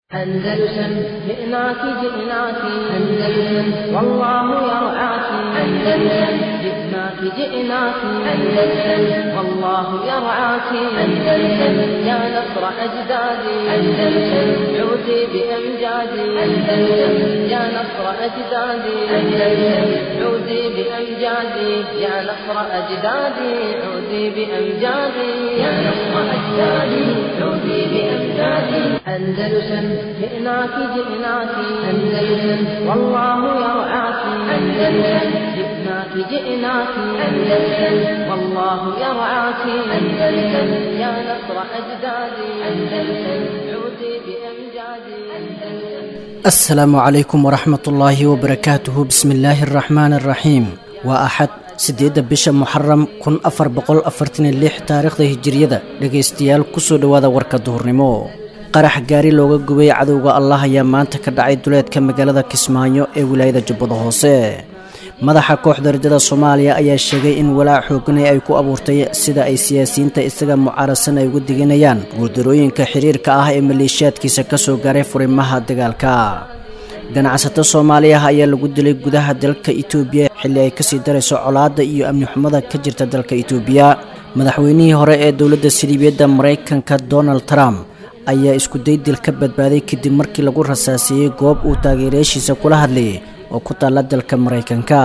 أندلسن جئناك جئناك أندلسن والله يرعاك أندلسن جئناك جئناك أندلسن والله يرعاك أندلسن يا نصر أجدادي أندلسن عودي بأمجادي أندلسن يا نصر أجدادي أندلسن عودي بأمجادي يا نصر أجدادي عودي بأمجادي يا نصر أجدادي عودي بأمجادي أندلسن جئناك جئناك أندلسن والله يرعاك أندلسن جئناك جئناك أندلسن والله يرعاك أندلسن يا نصر أجدادي أندلسن عودي بأمجادي أندلسن asalaamu calaykum waraxmat ullaahi wabarakaatuhu bismi illaahi araxmaani araxiim waa axad siddeedda bisha muxaram kun afar boqol afartaniyo lix taariikhda hijiriyada dhegaystayaal kusoo dhowaada warka duhurnimo qarax gaari looga gubay cadowga allah ayaa maanta ka dhacay duleedka magaalada kismaayo ee wilaayada jubbada hoose madaxa kooxda rajada soomaaliya ayaa sheegay in walaac xooganay ay ku abuurtay sida ay siyaasiyiinta isaga mucaarasan ay uga diganayaan guuldarooyinka xiriirka ah ee maleeshiyaadkiisa kasoo gaaray furimaha dagaalka ganacsato soomaaliya ayaa lagu dilay gudaha dalka itoobiya xilli ay kasii darayso colaadda iyo amni xumada ka jirta dalka itoobiya madaxweynihii hore ee dowladda saliibiyadda maraykanka donald trump ayaa isku daydil ka badbaaday kadib markii lagu rasaasiyey goob uu taageerayaashiisa kula hadlayay oo ku taalla dalka maraykanka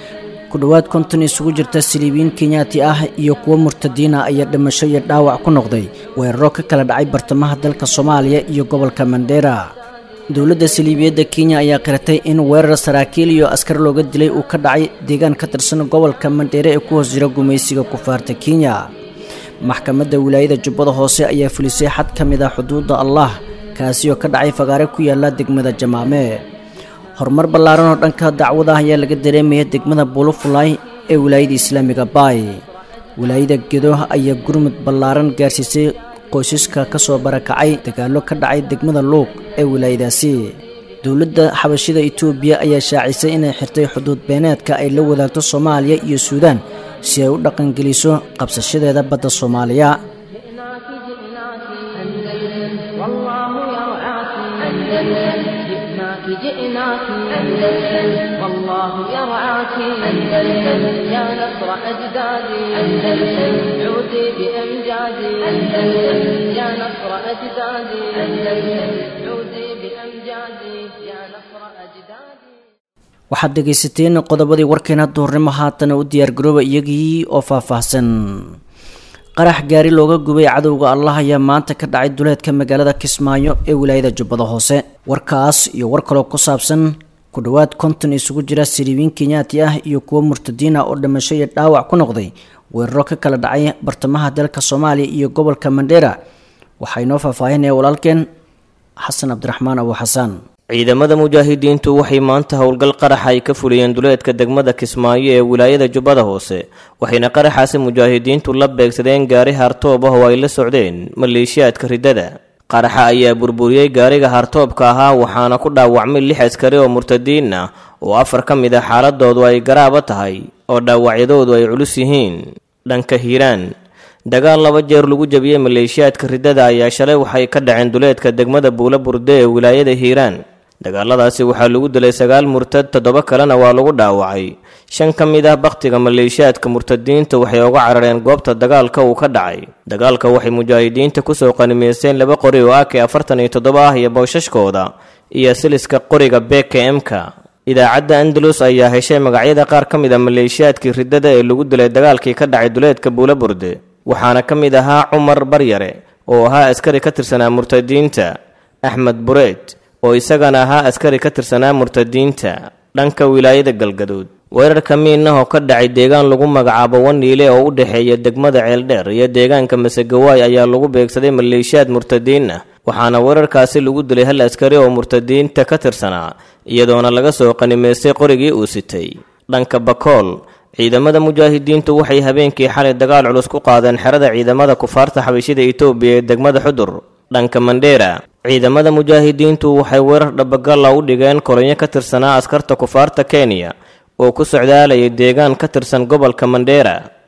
ku dhowaad konton isugu jirta saliibiyiin kenyaati ah iyo kuwo murtadiina ayaa dhimasho iyo dhaawac ku noqday weeraro ka kala dhacay bartamaha dalka soomaaliya iyo gobolka mandheera dowladda saliibiyadda kenya ayaa qiratay in weerar saraakiil iyo askar looga dilay uu ka dhacay deegaan ka tirsan gobolka mandheere ee ku hoos jira gumaysiga kufaarta kenya maxkamadda wilaayada jubbada hoose ayaa fulisay xad ka mid ah xuduudda allah kaasi oo ka dhacay fagaare ku yaala degmada jamaame horumar ballaaran oo dhanka dacwada ayaa laga dareemaya degmada bulufulay ee wilaayada islaamiga baay wilaayada gedo ayaa gurmud ballaaran gaarsiisay qoysaska ka soo barakacay dagaallo ka dhacay degmada luuq ee wilaayadaasi dowladda xabashida itoobiya ayaa shaacisay inay xirtay xuduud beeneedka ay la wadaagto soomaaliya iyo suudaan si ay u dhaqangeliso qabsashadeeda badda soomaaliya جئناك أندلسن والله يرعاك أندلسن جئناك جئناك أندلسن والله يرعاك أندلسن يا نصر أجدادي أندلسن عودي بأمجادي أندلسن يا نصر أجدادي أندلسن عودي بأمجادي يا نصر أجدادي waxaad dhegaysateen qodobadii warkeena duhurnimo haatana u diyaargarooba iyagii oo faahfaahsan qarax gaari looga gubay cadowga allah ayaa maanta ka dhacay duleedka magaalada kismaayo ee wilaayada jubbada hoose warkaas iyo war kaloo ku saabsan ku dhowaad konton isugu jira saliibiin kenyaati ah iyo kuwo murtadiin ah oo dhimasho iyo dhaawac ku noqday weeraro ka kala dhacay bartamaha dalka soomaaliya iyo gobolka mandheera waxaa inoo faahfaahinaya walaalkeen xasan cabdiraxmaan abu xasaan ciidamada mujaahidiintu waxay maanta howlgal qaraxa ay ka fuliyeen duleedka degmada kismaayo ee wilaayada jubbada hoose waxayna qaraxaasi mujaahidiintu la beegsadeen gaari hartoob ah oo ay la socdeen maleeshiyaadka riddada qaraxa ayaa burburiyey gaariga hartoobka ahaa waxaana ku dhaawacmay lix askari oo murtadiin ah oo afar ka mid ah xaaladoodu ay garaaba tahay oo dhaawacyadoodu ay culus yihiin dhanka hiiraan dagaal laba jeer lagu jabiyey maleeshiyaadka riddada ayaa shalay waxay ka dhaceen duleedka degmada buula burde ee wilaayada hiiraan dagaaladaasi waxaa lagu dilay sagaal murtad toddoba kalena waa lagu dhaawacay shan ka mid ah bakhtiga maleeshiyaadka murtadiinta waxay uga carareen goobta dagaalka uu ka dhacay dagaalka waxay mujaahidiinta kusoo qanimaysteen laba qori oo ak afartan iyo toddoba ah iyo bowshashkooda iyo siliska qoriga bkm-ka idaacadda andalus ayaa heshay magacyada qaar ka mid a maleeshiyaadkii riddada ee lagu dilay dagaalkii ka dhacay duleedka buula burde waxaana ka mid ahaa cumar baryare oo ahaa askari ka tirsanaa murtadiinta axmed bureed oo isagana ahaa askari ka tirsanaa murtadiinta dhanka wilaayada galgaduud weerarka miinah oo ka dhacay deegaan lagu magacaabo waniile oo u dhexeeya degmada ceeldheer iyo deegaanka masegawaay ayaa lagu beegsaday maleeshiyaad murtadiin ah waxaana weerarkaasi lagu dilay hal askari oo murtadiinta ka tirsanaa iyadoona laga soo qanimaystay qorigii uu sitay dhanka bakool ciidamada mujaahidiintu waxay habeenkii xalay dagaal culus ku qaadeen xerada ciidamada kufaarta xabashida itoobiya ee degmada xudur dhanka mandheera ciidamada mujaahidiintu waxay weerar dhabagalla u dhigeen kolonyo ka tirsanaa askarta kufaarta kenya oo ku socdaalayay deegaan ka tirsan gobolka mandheera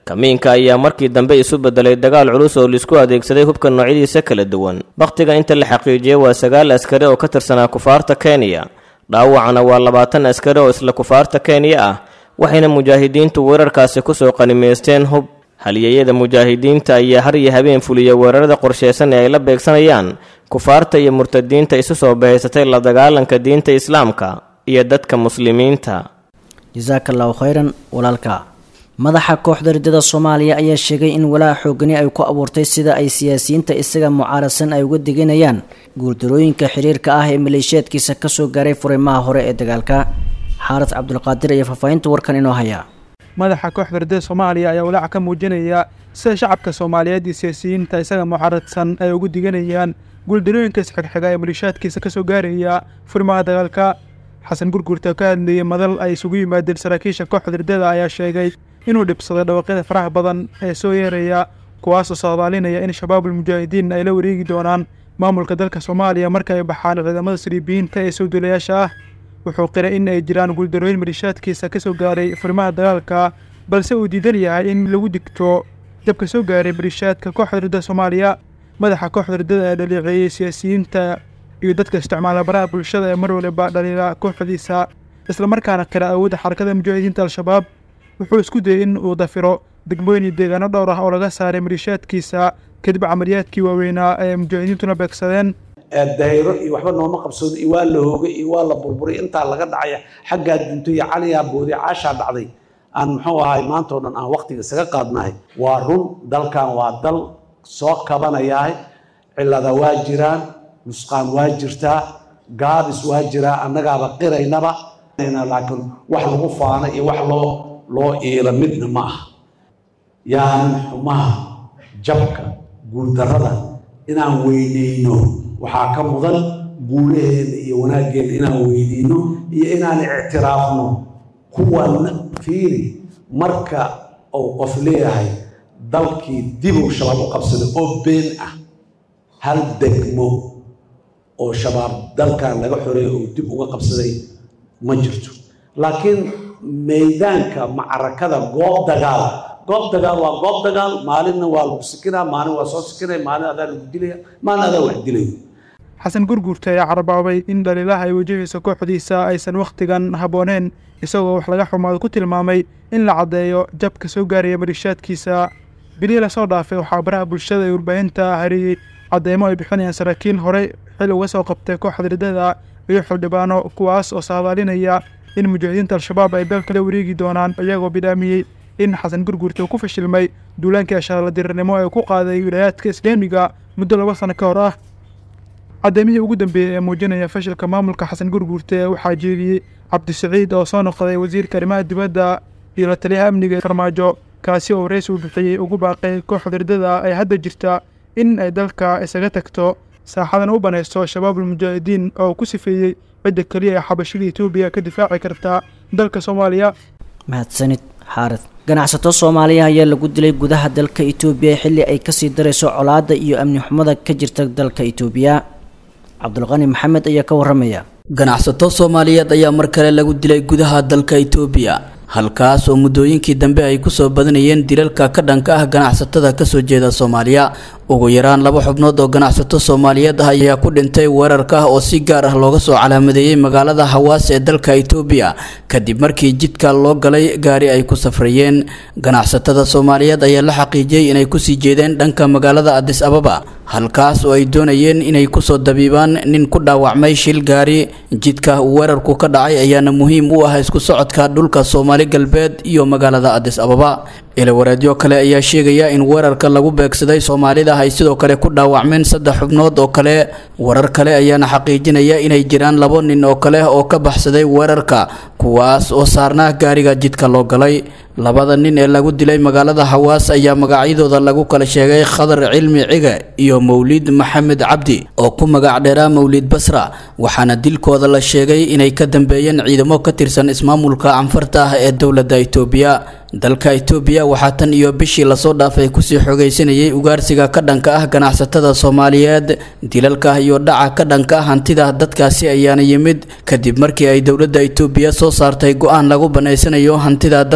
kamiinka ayaa markii dambe isu bedelay dagaal culus oo laisku adeegsaday hubka noocyadiisa kala duwan bakhtiga inta la xaqiijiyey waa sagaal askari oo ka tirsanaa kufaarta kenya dhaawacana waa labaatan askari oo isla kufaarta kenya ah waxayna mujaahidiintu weerarkaasi kusoo qanimaysteen hub halyeeyada mujaahidiinta ayaa har iyo habeen fuliya weerarada qorsheysan ee ay la beegsanayaan kufaarta iyo murtadiinta isu soo bahaysatay la dagaalanka diinta islaamka iyo dadka muslimiinta jasaaka allahu khayran walaalka madaxa kooxda ridada soomaaliya ayaa sheegay in walaaca xoogani ay ku abuurtay sida ay siyaasiyiinta isaga mucaaradsan ay uga deganayaan guuldarooyinka xiriirka ah ee maleeshiyaadkiisa kasoo gaaray furimaha hore ee dagaalka xaaras cabdulqaadir iyo faahfaahinta warkan inoo haya madaxa kooxda ridada soomaaliya ayaa walaaca ka muujinaya sida shacabka soomaaliyeed iyo siyaasiyiinta isaga mucaaradsan ay ugu diganayaan guuldarooyinka isxigxiga ee maleeshiyaadkiisa kasoo gaaraya furimaha dagaalka xasan gurgurta ka hadlayay madal ay isugu yimaadeen saraakiisha kooxda ridada ayaa sheegay inuu dhibsaday dhawaqyada faraha badan ee soo yeeraya kuwaasoo saadaalinaya in shabaabul mujaahidiin ay la wareegi doonaan maamulka dalka soomaaliya marka ay baxaan ciidamada sariibiyiinta ee sowdulayaasha ah wuxuu qiray in ay jiraan guuldarooyin maleeshiyaadkiisa ka soo gaaray furimaha dagaalka balse uu diidan yahay in lagu digto jabka soo gaaray maleeshiyaadka kooxda ridada soomaaliya madaxa kooxda ridada ee dhaleeceeyey siyaasiyiinta iyo dadka isticmaala baraha bulshada ee mar waliba dhaliila kooxdiisa islamarkaana qira awoodda xarakada mujaahidiinta al-shabaab wuxuu isku dayay in uu dafiro degmooyin iyo deegaano dhowr ah oo laga saaray maleeshiyaadkiisa kadib camaliyaadkii waaweynaa ee mujaahidiintuna beegsadeen dayro iyo waxba nooma qabsoodo iyo waa la hoogay iyo waa la burburay intaa laga dhacaya xaggaa duntay iyo caliyaa booday caashaa dhacday aan muxuu ahay maantao dhan aan waqtiga isaga qaadnahay waa run dalkan waa dal soo kabanayahay cillada waa jiraan nusqaan waa jirtaa gaabis waa jiraa annagaaba qiraynaba laakiin wax lagu faana iyo wax loo loo iila midna ma aha yaanan xumaha jabka guuldarrada inaan weyneyno waxaa ka mudan guulaheena iyo wanaaggeena inaan weyneyno iyo inaan ictiraafno kuwan fiiri marka uu qof leeyahay dalkii dibuu shabaab u qabsaday oo been ah hal degmo oo shabaab dalkan laga xoreey oo dib uga qabsaday ma jirto laakiin maydaanka macarakada goob dagaal goob dagaal waa goob dagaal maalinna waa lagu sikinaa maalin waa soo sikinaya maalin adaa lagu dilaya maalin adaa wax dilaya xasan gurguurta ayaa carabaabay in dhaliilaha ay wajahayso kooxdiisa aysan wakhtigan habbooneen isagoo wax laga xumaado ku tilmaamay in la caddeeyo jabka soo gaaraya maleeshiyaadkiisa bilihii lasoo dhaafay waxaa baraha bulshada ee warbaahinta hariyey cadeymo ay bixinayaan saraakiil horey xil uga soo qabtay kooxda ridada iyo xildhibaano kuwaas oo saadaalinaya in mujaahidiinta al-shabaab ay dalka la wareegi doonaan iyagoo bidhaamiyey in xasan gurguurta uu ku fashilmay duulaankii ashaarla dirirnimo ee ku qaaday wilaayaadka islaamiga muddo laba sano ka hor ah cadeymihii ugu dambeeyey ee muujinaya fashilka maamulka xasan gurguurte waxaa jeediyey cabdisaciid oo soo noqday wasiirka arrimaha dibadda iyo la taliyaha amniga farmaajo kaasi oo rays uu bixiyey ugu baaqay kooxda ridada ay hadda jirta in ay dalka isaga tagto saaxadana u banaysto shabaabul mujaahidiin oo ku sifeeyey cidda keliya ee xabashada etoobiya ka difaaci karta dalka soomaaliya mahadsanid xaarid ganacsato soomaaliya ayaa lagu dilay gudaha dalka itoobiya xilli ay kasii darayso colaadda iyo amni xumada ka jirta dalka itoobiya cabdulqani maxamed ayaa ka waramaya ganacsato soomaaliyeed ayaa mar kale lagu dilay gudaha dalka itoobiya halkaas oo muddooyinkii dambe ay kusoo badanayeen dilalka ka dhanka ah ganacsatada kasoo jeeda soomaaliya ugu yaraan laba xubnood oo ganacsato soomaaliyeed ah ayaa ku dhintay weerarka oo si gaar ah looga soo calaamadeeyey magaalada hawaas ee dalka itoobiya kadib markii jidka loo galay gaari ay ku safrayeen ganacsatada soomaaliyeed ayaa la xaqiijiyey inay kusii jeedeen dhanka magaalada adis ababa halkaas oo ay doonayeen inay kusoo dabiibaan nin ku dhaawacmay shil gaari jidka uu weerarku ka dhacay ayaana muhiim u ah isku socodka dhulka soomaali galbeed iyo magaalada adis ababa ilawareedyo kale ayaa sheegaya in weerarka lagu beegsaday soomaalida ay sidoo kale ku dhaawacmeen saddex xubnood oo kale warar kale ayaana xaqiijinaya inay jiraan labo nin oo kale oo ka baxsaday weerarka kuwaas oo saarnaa gaariga jidka loo galay labada nin ee lagu dilay magaalada hawaas ayaa magacyadooda lagu kala sheegay khadar cilmi cige iyo mawlid maxamed cabdi oo ku magac dheeraa mawlid basra waxaana dilkooda la sheegay inay ka dambeeyeen ciidamo ka tirsan ismaamulka canfarta ah ee dowladda itoobiya dalka itoobiya waxaa tan iyo bishii lasoo dhaafay kusii xogaysanayay ugaarsiga ka dhanka ah ganacsatada soomaaliyeed dilalka iyo dhaca ka dhanka ah hantida dadkaasi ayaana yimid kadib markii ay dowladda itoobiya soo saartay go-aan lagu banaysanayo hantida dadka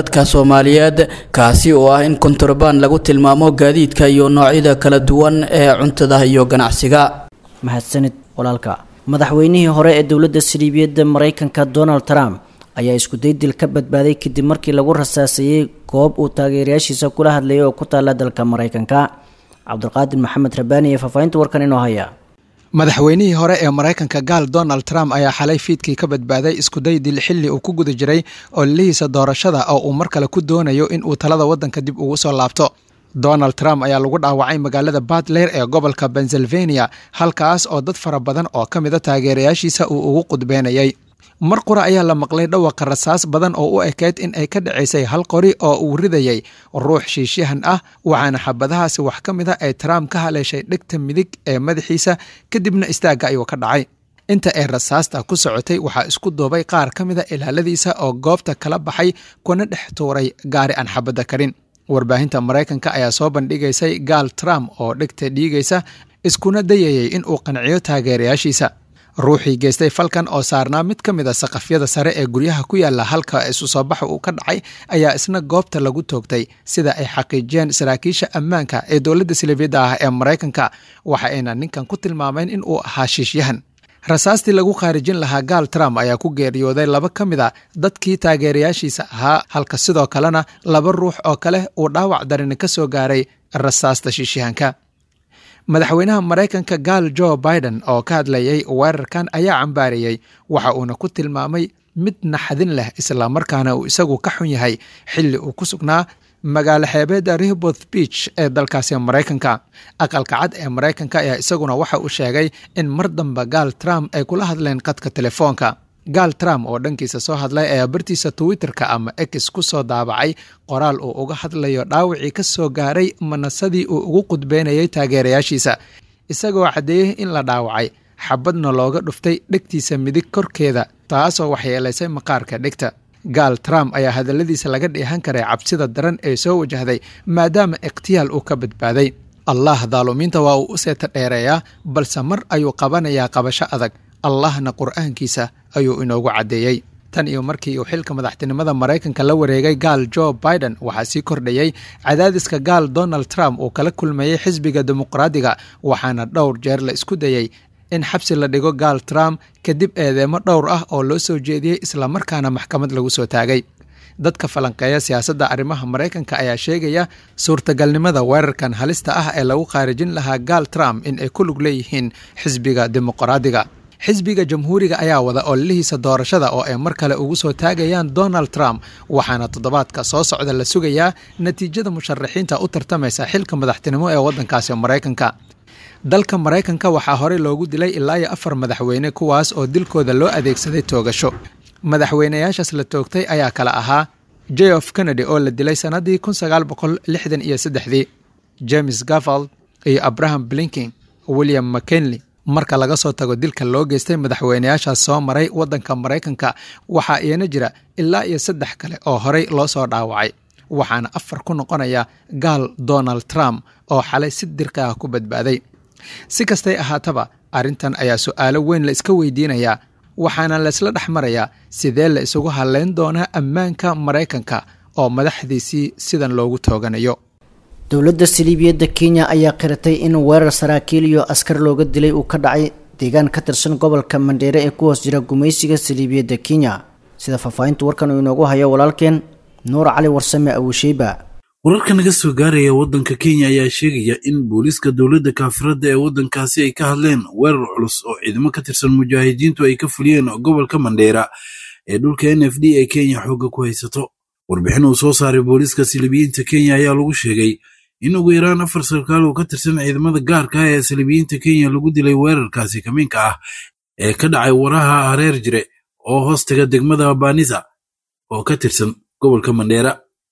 soomaaliyeed kaasi oo ah in kontrabaan lagu tilmaamo gaadiidka iyo noocyada kala duwan ee cuntada iyo ganacsiga mahadsanid walaalka madaxweynihii hore ee dowladda saliibiyadda maraykanka donald trump ayaa iskuday dil ka badbaaday kadib markii lagu rasaaseeyey goob uu taageerayaashiisa kula hadlayay oo ku taalla dalka maraykanka cabdulqaadir maxamed rabaani ee faahfaahinta warkan inoo haya madaxweynihii hore ee maraykanka gaal donald trump ayaa xalay fiidkii ka badbaaday iskuday dil xilli uu ku guda jiray ololihiisa doorashada oo uu mar kale ku doonayo in uu talada waddanka dib ugu soo laabto donald trump ayaa lagu dhaawacay magaalada batler ee gobolka pennsylvania halkaas oo dad fara badan oo ka mida taageerayaashiisa uu ugu qudbeynayay mar qura ayaa la maqlay dhawaqa rasaas badan oo u ekeyd in ay ka dhacaysay hal qori oo uu ridayay ruux shiishyahan ah waxaana xabadahaasi wax ka mid a ay trump ka haleeshay dhegta midig ee madaxiisa kadibna istaagga ayuu ka dhacay inta ay rasaasta ku socotay waxaa isku duubay qaar ka mida ilaaladiisa oo goobta kala baxay kuna dhex tuuray gaari aan xabadda karin warbaahinta maraykanka ayaa soo bandhigaysay gaal trump oo dhegta dhiigaysa iskuna dayayay in uu qanciyo taageerayaashiisa ruuxii geystay falkan oo saarnaa mid ka mid a saqafyada sare ee guryaha ku yaala halka isu soo baxa uu ka dhacay ayaa isna goobta lagu toogtay sida ay xaqiijiyeen saraakiisha ammaanka ee dowladda silibiyadda ah ee maraykanka waxa ayna ninkan ku tilmaameen in uu ahaa shiishyahan rasaastii lagu khaarijin lahaa gaal trump ayaa ku geeriyooday laba ka mid a dadkii taageerayaashiisa ahaa halka sidoo kalena laba ruux oo kale uu dhaawac darini ka soo gaaray rasaasta shiishyahanka madaxweynaha maraykanka gaal jo biden oo ka hadlayay weerarkan ayaa cambaariyey waxa uuna ku tilmaamay mid naxadin leh islamarkaana uu isagu ka xun yahay xilli uu ku sugnaa magaalo xeebeedda rehboth beach ee dalkaasi maraykanka aqalka cad ee maraykanka ayaa isaguna waxa uu sheegay in mar damba gaal trump ay kula hadleen qadka telefoonka gaal trump oo dhankiisa soo hadlay ayaa bartiisa twitterka ama ex ku soo daabacay qoraal uu uga hadlayo dhaawacii ka soo gaaray manasadii uu ugu qudbeynayay taageerayaashiisa isagoo caddeeyey in la dhaawacay xabadna looga dhuftay dhegtiisa midig korkeeda taasoo waxyeelaysay maqaarka dhegta gaal trump ayaa hadalladiisa laga dheehan karay cabsida daran ee soo wajahday maadaama ikhtiyaal uu ka badbaaday allah daalumiinta waa uu u seeta dheereeyaa balse mar ayuu qabanayaa qabasho adag allahna qur'aankiisa ayuu inoogu caddeeyey tan iyo markii uu xilka madaxtinimada maraykanka la wareegay gaal jo biden waxaa sii kordhayey cadaadiska gaal donald trump uu kala kulmayey xisbiga dimuqraadiga waxaana dhowr jeer la isku dayey in xabsi la dhigo gaal trump kadib eedeemo dhowr ah oo loo soo jeediyey islamarkaana maxkamad lagu soo taagay dadka falanqeeya siyaasadda arrimaha maraykanka ayaa sheegaya suurtagalnimada weerarkan halista ah ee lagu khaarijin lahaa gaal trump in ay ku lug leeyihiin xisbiga dimuqraadiga xisbiga jamhuuriga ayaa wada ololihiisa doorashada oo ay mar kale ugu soo taagayaan donald trump waxaana toddobaadka soo socda la sugayaa natiijada musharaxiinta u tartamaysa xilka madaxtinimo ee waddankaasi maraykanka dalka maraykanka waxaa horey loogu dilay ilaa iyo afar madaxweyne kuwaas oo dilkooda loo adeegsaday toogasho madaxweynayaashaas la toogtay ayaa kala ahaa j of kennedy oo la dilay sannaddii kun sagaal boqol lixdan iyo saddexdii james gavald iyo abraham blinking william mckinley marka laga soo tago dilka loo geystay madaxweynayaashaas soo maray waddanka maraykanka waxaa iyana jira ilaa iyo saddex kale oo horey loo soo dhaawacay waxaana afar ku noqonaya gaal donald trump oo xalay si dirka ah ku badbaaday si kastay ahaataba arrintan ayaa su'aalo weyn la iska weydiinayaa waxaana laysla dhex marayaa sidee la isugu hadlayn doonaa ammaanka maraykanka oo madaxdiisii sidan loogu tooganayo dowladda saliibiyadda kenya ayaa qiratay in weerar saraakiil iyo askar looga dilay uu ka dhacay deegaan ka tirsan gobolka mandheere ee ku hoos jira gumaysiga saliibiyadda kenya sida faahfaahinta warkan uu inoogu hayo walaalkeen nuur cali warsame awusheyba wararka naga soo gaaraya waddanka kenya ayaa sheegaya in booliiska dowladda kaafiradda ee waddankaasi ay ka hadleen weerar culus oo ciidamo ka tirsan mujaahidiintu ay ka fuliyeen gobolka mandheera ee dhulka n f d ee kenya xoogga ku haysato warbixin uu soo saaray booliiska silibiyiinta kenya ayaa lagu sheegay in ugu yaraan afar sarkaal oo ka tirsan ciidamada gaarka ah ee silibiyiinta kenya lagu dilay weerarkaasi kamiinka ah ee ka dhacay waraha hareer jire oo hoostaga degmada banisa oo ka tirsan gobolka mandheera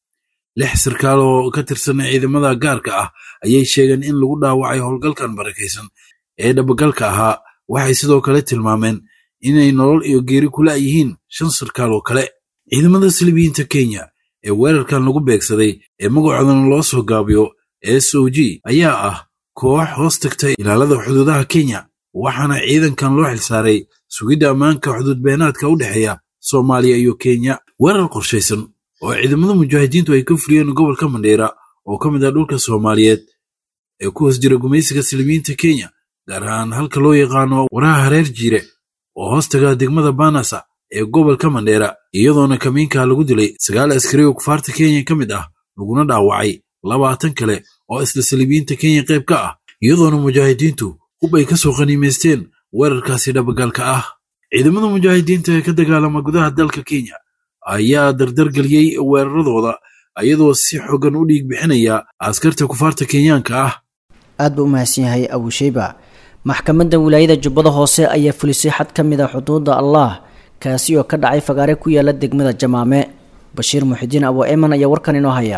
lix sarkaal oo ka tirsan ciidamada gaarka ah ayay sheegeen in lagu dhaawacay howlgalkan barakaysan ee dhabagalka ahaa waxay sidoo kale tilmaameen inay nolol iyo geeri kula yihiin shan sarkaal oo kale ciidamada silibiyiinta kenya ee weerarkan lagu beegsaday ee magacoodana loo soo gaabiyo s o g ayaa ah koox hoos tagtay ilaalada xuduudaha kenya waxaana ciidankan loo xilsaaray sugidda ammaanka xuduud beenaadka u dhexeeya soomaaliya iyo kenya weerar qorshaysan oo ciidamada mujaahidiintu ay ka fuliyeen gobolka mandheera oo ka mid ah dhulka soomaaliyeed ee ku hoos jira gumaysiga silimiyiinta kenya gaar ahaan halka loo yaqaano waraha hareer jiire oo hoostaga degmada banasa ee gobolka mandheera iyadoona kamiinka lagu dilay sagaal askari oo kufaarta kenya ka mid ah laguna dhaawacay labaatan kale oo isla saliibiyiinta kenya qayb ka ah iyadoona mujaahidiintu hub ay ka soo qaniimaysteen weerarkaasi dhabagaalka ah ciidamada mujaahidiinta ee ka dagaalama gudaha dalka kenya ayaa dardargeliyey weeraradooda iyadoo si xogan u dhiig bixinaya askarta kufaarta kenyaanka ah aad buu u mahadsan yahay abusheyba maxkamadda wilaayada jubbada hoose ayaa fulisay xad ka mid a xuduudda allah kaasi oo ka dhacay fagaare ku yaala degmada jamaame bashiir muxidiin abu eman ayaa warkan inoo haya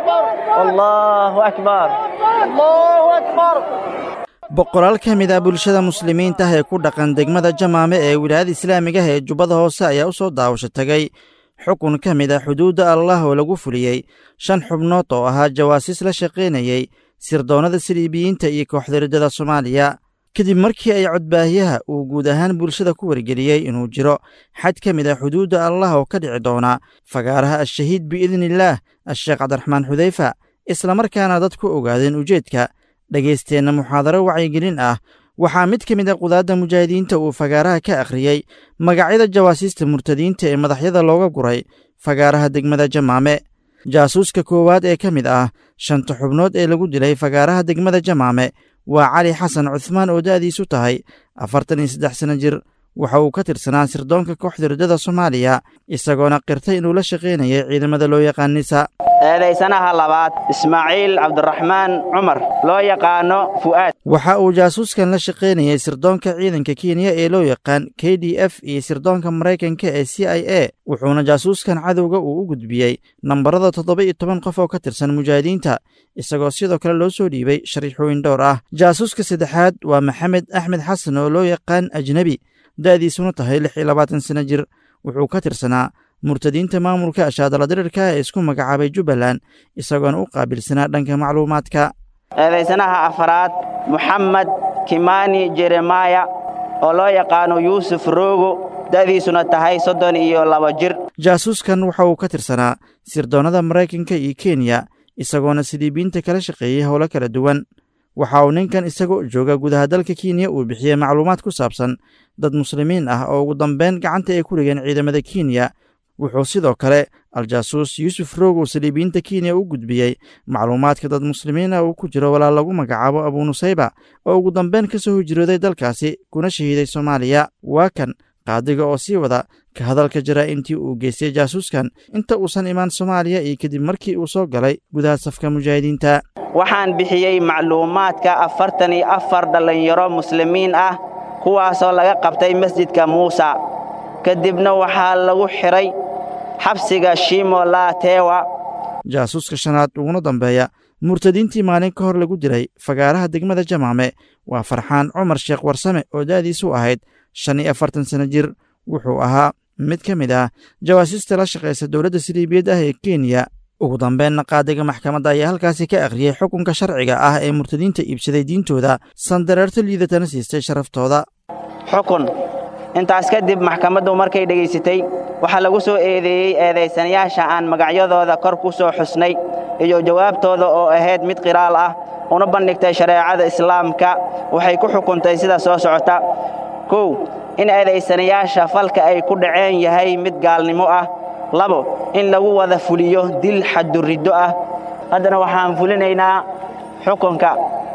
boqolaal ka mid ah bulshada muslimiinta ah ee ku dhaqan degmada jamaame ee wilaayada islaamiga ah ee jubbada hoose ayaa u soo daawasho tagay xukun ka mid ah xuduudda allah oo lagu fuliyey shan xubnood oo ahaa jawaasiis la shaqaynayey sirdoonnada saliibiyiinta iyo kooxdaridada soomaaliya kadib markii ay codbaahiyaha uu guud ahaan bulshada ku wargeliyey inuu jiro xad ka mid ah xuduudda allah oo ka dhici doona fagaaraha al-shahiid biidniillaah a-sheekh cabdiraxmaan xudeyfa islamarkaana dad ku ogaadeen ujeedka dhagaysteenna muxaadaro wacyigelin ah waxaa mid ka mid a qudaadda mujaahidiinta uu fagaaraha ka akhriyey magacyada jawaasiista murtadiinta ee madaxyada looga guray fagaaraha degmada jamaame jaasuuska koowaad ee ka mid ah shanta xubnood ee lagu dilay fagaaraha degmada jamaame waa cali xasan cuhmaan oo da'diisu tahay afartan iyo saddex sanno jir waxa uu ka tirsanaa sirdoonka kooxda riddada soomaaliya isagoona qirtay inuu la shaqaynayay ciidamada loo yaqaan nisa eedaysanaha labaad ismaaciil cabdiraxmaan cumar loo yaqaano fu'aad waxa uu jaasuuskan la shaqaynayay sirdoonka ciidanka kenya ee loo yaqaan k d f iyo sirdoonka maraykanka ee c i a wuxuuna jaasuuskan cadowga uu u gudbiyey nambarada toddoba iyo toban qof oo ka tirsan mujaahidiinta isagoo sidoo kale loo soo dhiibay shariixooyin dhowr ah jaasuuska saddexaad waa maxamed axmed xasan oo loo yaqaan ajnebi da'diisuna tahay lix iyo labaatan sanno jir wuxuu ka tirsanaa murtadiinta maamulka ashaadaladirirka ee isku magacaabay jubbaland isagoona u qaabilsanaa dhanka macluumaadka eedaysanaha afaraad moxamed kimani jeremaya oo loo yaqaano yuusuf roogo da'diisuna tahay soddon iyo laba jir jaasuuskan waxa uu ka tirsanaa sirdoonnada maraykanka iyo kenya isagoona siliibiyiinta kala shaqeeyey howlo kala duwan waxa uu ninkan isagoo jooga gudaha dalka kenya uu bixiyey macluumaad ku saabsan dad muslimiin ah oo ugu dambeyn gacanta ay ku dhigeen ciidamada kenya wuxuu sidoo kale al-jaasuus yuusuf roog uu saliibiyiinta kenya u gudbiyey macluumaadka dad muslimiin ah uu ku jiro walaal lagu magacaabo abunusayba oo ugu dambeyn ka soo hijrooday dalkaasi kuna shahiiday soomaaliya waa kan qaadiga oo sii wada ka hadalka jaraa'intii uu geystay jaasuuskan inta uusan imaan soomaaliya iyo kadib markii uu soo galay gudaha safka mujaahidiinta waxaan bixiyey macluumaadka afartan iyo afar dhallinyaro muslimiin ah kuwaasoo laga qabtay masjidka muusa kadibna waxaa lagu xidhay xabsiga shimo laatewa jaasuuska shanaad uguna dambeeya murtadiintii maalin ka hor lagu dilay fagaaraha degmada jamaame waa farxaan cumar sheekh warsame oo da'diisu ahayd shan iyo afartan sanno jir wuxuu ahaa mid ka mid ah jawaasiista la shaqaysa dowladda siliibiyad ah ee kenya ugu dambeynna qaadiga maxkamadda ayaa halkaasi ka akhriyey xukunka sharciga ah ee murtadiinta iibsaday diintooda sandareerto liidatana siistay sharaftooda xukun intaas kadib maxkamaddu markay dhegaysatay waxaa lagu soo eedeeyey eedaysanayaasha aan magacyadooda kor ku soo xusnay iyo jawaabtooda oo ahayd mid qiraal ah una bandhigtay shareecada islaamka waxay ku xukuntay sida soo socota kow in eedaysanayaasha falka ay ku dhaceen yahay mid gaalnimo ah labo in lagu wada fuliyo dil xaduriddo ah haddana waxaan fulinaynaa xukunka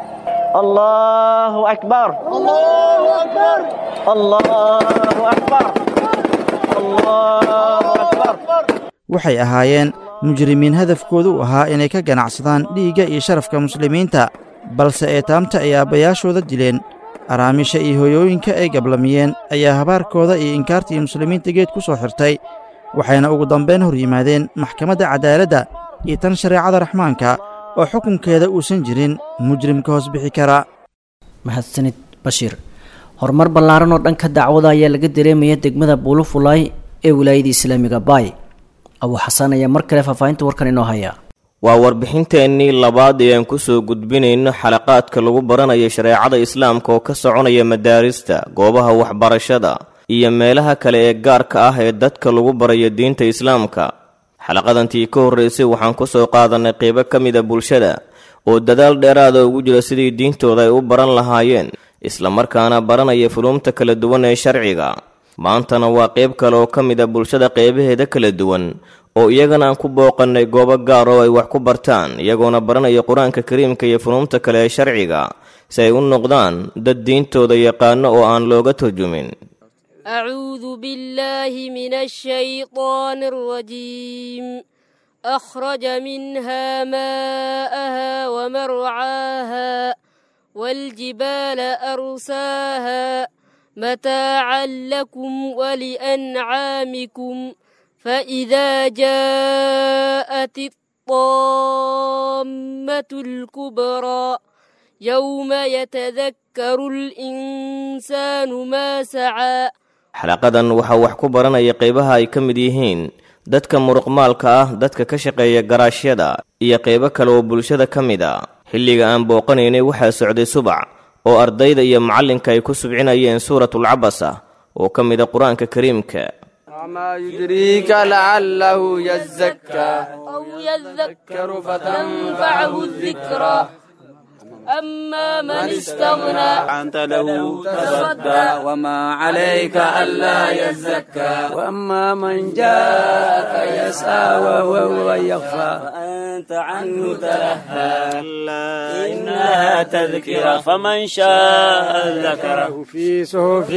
allaahu akbar allaahu akbar allaahu akbar waxay ahaayeen mujrimiin hadafkoodu u ahaa inay ka ganacsadaan dhiigga iyo sharafka muslimiinta balse eetaamta ay aabbayaashooda dileen araamisha iyo hoyooyinka ay gablamiyeen ayaa habaarkooda iyo inkaartii muslimiinta geed ku soo xirtay waxayna ugu dambayn hor yimaadeen maxkamadda cadaaladda iyo tan shareecada raxmaanka oo xukunkeeda uusan jirin mujrimka hoos bixi kara mahadsanid bashiir horumar ballaaran oo dhanka dacwada ayaa laga dareemaya degmada buulufulay ee wilaayada islaamiga baay abu xasan ayaa mar kale faahfaahinta warkan inoo haya waa warbixinteennii labaad ee aan ku soo gudbinayno xalaqaadka lagu baranayo shareecada islaamka oo ka soconaya madaarista goobaha waxbarashada iyo meelaha kale ee gaarka ah ee dadka lagu barayo diinta islaamka xalaqadantii ka horraysay waxaan ku soo qaadannay qeybo ka mida bulshada oo dadaal dheeraada ugu jira sidii diintooda ay u baran lahaayeen islamarkaana baranaya fuluumta kala duwan ee sharciga maantana waa qeyb kale oo ka mid a bulshada qeybaheeda kala duwan oo iyagana aan ku booqannay goobo gaar oo ay wax ku bartaan iyagoona baranaya qur-aanka kariimka iyo fuluumta kale ee sharciga si ay u noqdaan dad diintooda yaqaano oo aan looga turjumin أعوذ بالله من الشيطان الرجيم أخرج منها ماءها ومرعاها والجبال أرساها متاعا لكم ولأنعامكم فإذا جاءت الطامة الكبرى يوم يتذكر الإنسان ما سعى xalaqadan waxaa wax ku baranaya qeybaha ay ka mid yihiin dadka muruqmaalka ah dadka ka shaqeeya garaashyada iyo qeybo kale oo bulshada ka mid a xilliga aan booqanaynay waxaa socday subac oo ardayda iyo macallinka ay ku subcinayeen suuratulcabasa oo ka mid a qur-aanka kariimka وما يدريك لعله يزكى أو يذكر فتنفعه الذكرى أما من استغنى أنت له تصدى وما عليك ألا يزكى وأما من جاءك يسعى وهو يخفى فأنت عنه تلهى كلا إنها تذكرة فمن شاء ذكره في صحف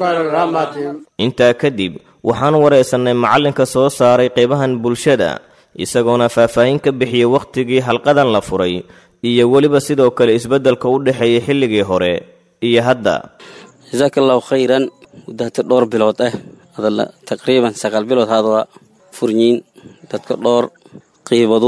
مكرمة intaa kadib waxaan wareysannay macallinka soo saaray qeybahan bulshada isagoona faahfaahin ka bixiyey wakhtigii halqadan la furay iyo weliba sidoo kale isbeddelka u dhexeeyay xilligii hore iyo hadda jasaaka allahu khayran muddaata dhowr bilood ah adala taqriiban sagaal bilood hadwa furyiin dadka dhowr qiibadu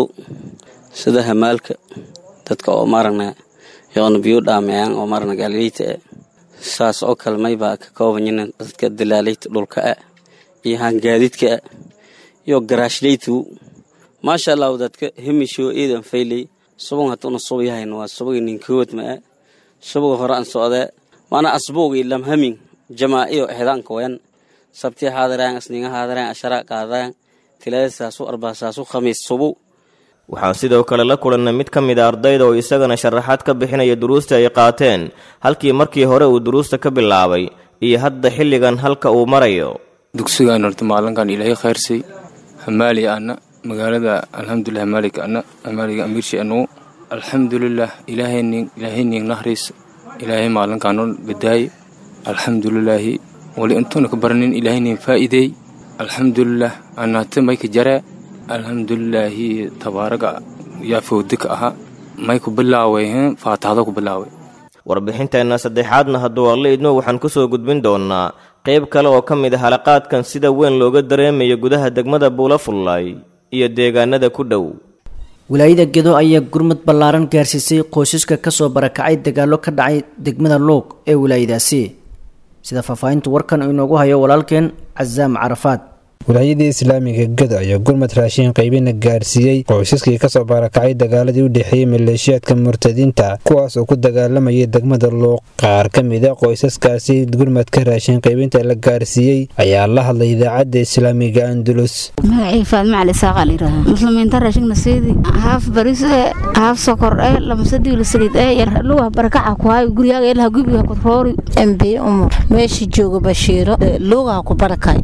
sida hamaalka dadka oo maaragna yoona biyo dhaameeyaan oo maaragna gaalileyta ah saas oo kale maybaa ka koobanyiin dadka dalaaleyta dhulka ah iyo hangaadidka ah iyo garaashleytu maasha allahu dadka hemisho iidan fayley subag hatuna subayahayn waa subagi ninkood maa subaga hore aan socdee waana asbuugi lamhamin jamaa'iyo exdaanka wayan sabti haadaraan asninga haadaraan ashara qaadaan tilada saasu arbaa saasu khamiis subu waxaan sidoo kale la kulannay mid ka mid a ardayda oo isagana sharaxaad ka bixinaya duruusta ay qaateen halkii markii hore uu duruusta ka bilaabay iyo hadda xilligan halka uu marayo dugsigaan horta maalinkan ilaahay khayrsay hamaali ana magaalada alxamdulilah maalik ana maaliga amiirshi anu alxamdulilah ilaahaynin ilaahaynin nahriis ilaahay maalinkaanoo badaaye alxamdulilaahi wali intuuna ka baranin ilaahaynin faa'iideey alxamdulilah anaate mayka jaree alxamdulilaahi tabaaraga yaa fowdi ka ahaa may ku bilaaway faataxdo ku bilaaway warbixinteenna saddexaadna hadduu alla idmo waxaan ku soo gudbin doonnaa qayb kale oo ka mid a halaqaadkan sida weyn looga dareemayo gudaha degmada buulafullaay iyo deegaanada ku dhow wilaayada gedo ayaa gurmud ballaaran gaarsiisay qoysaska kasoo barakacay dagaallo ka dhacay degmada loog ee wilaayadaasi sida faahfaahinta warkan uu inoogu hayo walaalkeen casaam carafaad wilaayadii islaamiga gado ayaa gurmad raashin qaybina gaarsiiyey qoysaskii kasoo barakacay dagaaladii u dhexeeyey maleeshiyaadka murtadiinta kuwaas oo ku dagaalamayay degmada luuq qaar ka mid a qoysaskaasi gurmadka raashin qaybinta la gaarsiiyey ayaa la hadlay idaacadda islaamiga andulus magacii faadma cali saaqa layidhahda muslimiinta raashigna seedi haaf baris ee haaf sokor ee lamasadii saliid ee yar luga barakaca ku hayo guriyaaga ilaha gubiga ku roori mb umar meesha jooga bashiiro luugaa ku barakay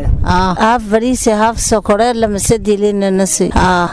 haaf bariise haaf sokore lamasadilinnasi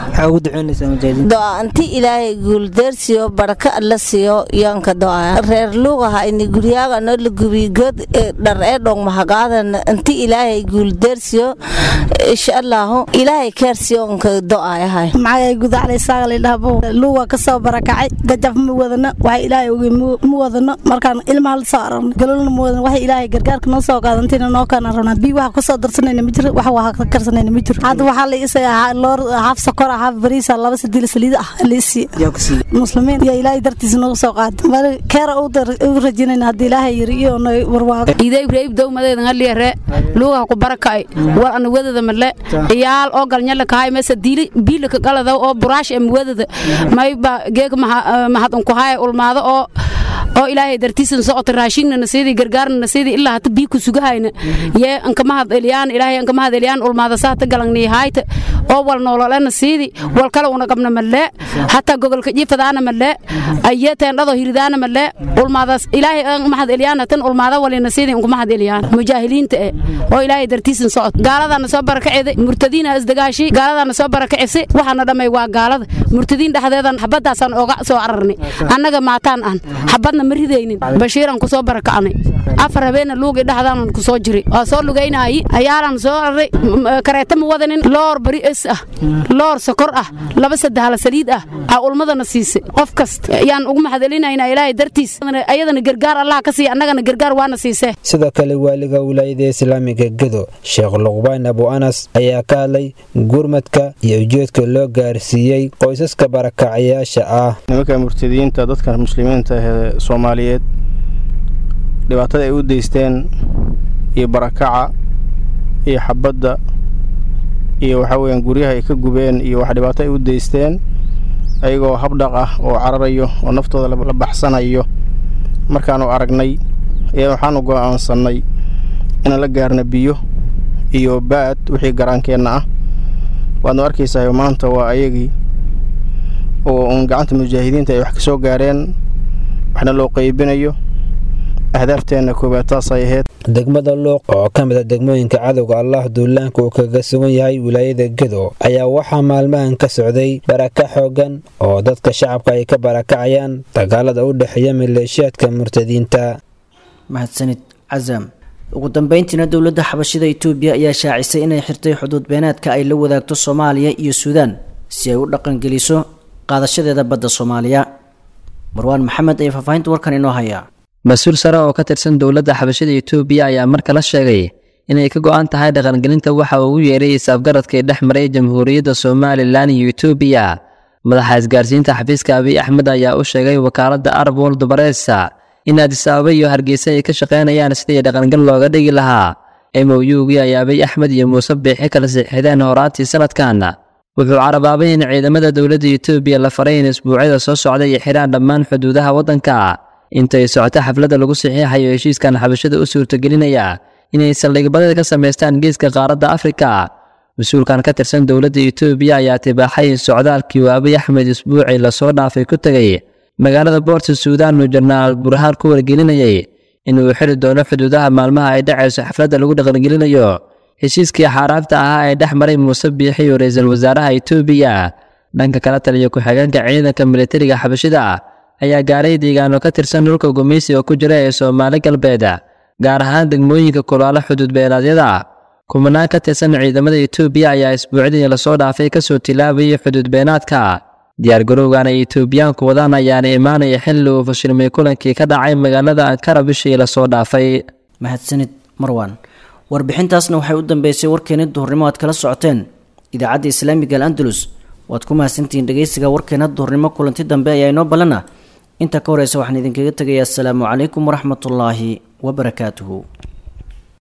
doa inti ilaahay guuldeersiyo baraka alla siiyo yaanka doa reer luugaha ini guryaaga no la gubi god dhar ee dhong mahagaadan inti ilaahay guuldeersiyo insha allahu ilaahay keersiyo nka do'ayahay maxay gudaclay saaqalidhahbo luuga ka soo barakacay gajaf ma wadano waxa ilaahay oge ma wadano markaan ilmaha la soo aragno galolna ma wadano waxa ilaahay gargaarka noo soo qaadantina noo kana rabnaa bii waxa ka soo darsanayna ma jiro waxa waa ka karsanayna ma jiro hadda waxaa la isaga loor haaf sokor haaf bariisa laba sadil saliid ah liisi muslimiin ya ilaahay dartiisa nooga soo qaada mari keera u rajinayna haddii ilaahay yiri iyo warwaago iday ibrahim dowmadeeda ngaliyare luuga ku barakay war ana wadada male iyaal oo galnyala kahay mesa diili biila ka galada oo buraash em wadada mayba geeg mahad unku haya ulmaado oo oo ilaahay dartiisan socota raashinna nasiidi gargaarna nasiidi ilaa hata bii ku sugahayna yee anka mahad eliyaan ilaahay anka mahad eliyaan ulmaada saata galangni hayta oo wal noololena siidi wal kale una qabna malee hataa gogolka jiifadaana malee aye teendhado hiridaana malee ulmaadaas ilaahay aan mahad eliyaan tan ulmaada walina siidi unku mahad eliyaan mujaahiliinta eh oo ilaahay dartiisan socod gaaladana soo barakaceeday murtadiina isdagaashi gaaladana soo barakacisi waxaana dhamay waa gaalada murtadiin dhexdeedan xabadaasaan ooga soo cararnay annaga maataan aan xabadna ma ridaynin bashiiran kusoo barakacnay afar habeena luugi dhexdaanan kusoo jiri waa soo lugaynaayi ayaalan soo araray kareeta ma wadanin loor bari es ah loor sokor ah laba saddexla saliid ah aa ulmadana siisay qof kasta ayaan ugu mahadcelinaynaa ilaahay dartiis ayadana gargaar allah ka siiya annagana gargaar waana siisee sidoo kale waaliga wilaayada islaamiga gedo sheekh luqbaan abu anas ayaa ka hadlay gurmadka iyo ujeedka loo gaarsiiyey qoysaska barakacayaasha ah nimanka murtadiyiinta dadka muslimiinta ee soomaaliyeed dhibaatada ay u deysteen iyo barakaca iyo xabadda iyo waxaa weyaan guryaha ay ka gubeen iyo wax dhibaato ay u deysteen ayagoo habdhaq ah oo cararayo oo naftooda la baxsanayo markaanu aragnay ayaa waxaanu go'aansannay inaan la gaarna biyo iyo baad wixii garaankeenna ah waadnu arkaysahay maanta waa ayagii oo uun gacanta mujaahidiinta ay wax ka soo gaareen waxna loo qaybinayo ahdaafteena koowaad taasay ahayd degmada luuq oo ka mid a degmooyinka cadowga allah duulaanka uu kaga sugan yahay wilaayada gedo ayaa waxaa maalmahan ka socday baraka xoogan oo dadka shacabka ay ka barakacayaan dagaalada u dhexeeya maleeshiyaadka murtadiinta mahadsanid casam ugu dambeyntiina dowladda xabashida itoobiya ayaa shaacisay inay xirtay xuduud beenaadka ay la wadaagto soomaaliya iyo suudaan si ay u dhaqangeliso qaadashadeeda badda soomaaliya marwaan maxamed ayaa faahfaahinta warkan inoo hayaa mas-uul sare oo ka tirsan dowladda xabashada itoobiya ayaa mar kale sheegay inay ka go'an tahay dhaqangelinta waxa uu ugu yeeray is-afgaradkii dhex maray jamhuuriyadda somalilan iyo itoobiya madaxa isgaarsiinta xafiiska abiy axmed ayaa u sheegay wakaaladda arab world baresa in addis ababa iyo hargeysa ay ka shaqaynayaan sidii dhaqangal looga dhigi lahaa m o u-gii ay abiy axmed iyo muuse biixi kala siixideen horaantii sanadkan wuxuu carabaabay in ciidamada dowladda itoobiya la faray in isbuucyada soo socda ay xidhaan dhammaan xuduudaha waddanka intay socoto xafladda lagu saxiixayo heshiiskan xabashada u suurtagelinaya inay saldhigbadeed ka samaystaan geeska qaaradda afrika mas-uulkan ka tirsan dowladda itoobiya ayaa tibaaxay in socdaalkii uu abiy axmed isbuucii lasoo dhaafay ku tegay magaalada boorta suudaan uu jenaraal burhaan ku wargelinayay inuu xiri doono xuduudaha maalmaha ay dhacayso xafladda lagu dhaqangelinayo heshiiskii xaaraabta ahaa ee dhex maray muuse biixi iyo ra-iisul wasaaraha itoobiya dhanka kala taliya ku-xigeenka ciidanka militariga xabashida ayaa gaaray deegaano ka tirsan dhulka gumeysiga ku jira ee soomaali galbeed gaar ahaan degmooyinka kulaalo xuduud beelaadyada kumanaan ka tirsan ciidamada itoobiya ayaa isbuucdii lasoo dhaafay kasoo tilaabayay xuduud beenaadka diyaargarowgan ay itoobiyaanku wadaan ayaana imaanaya xilli uu fashilmay kulankii ka dhacay magaalada ankara bishii lasoo dhaafay mahadsanid marwan warbixintaasna waxay u dambeysay warkeeni duhurnimo aad kala socoteen idaacadda islaamiga al andalus waad ku mahadsantihiin dhegeysiga warkeena duhurnimo kulanti dambe ayaa inoo ballana inta ka horeysa waxaan idinkaga tegayaa asalaamu calaykum waraxmatullaahi wabarakaatuhu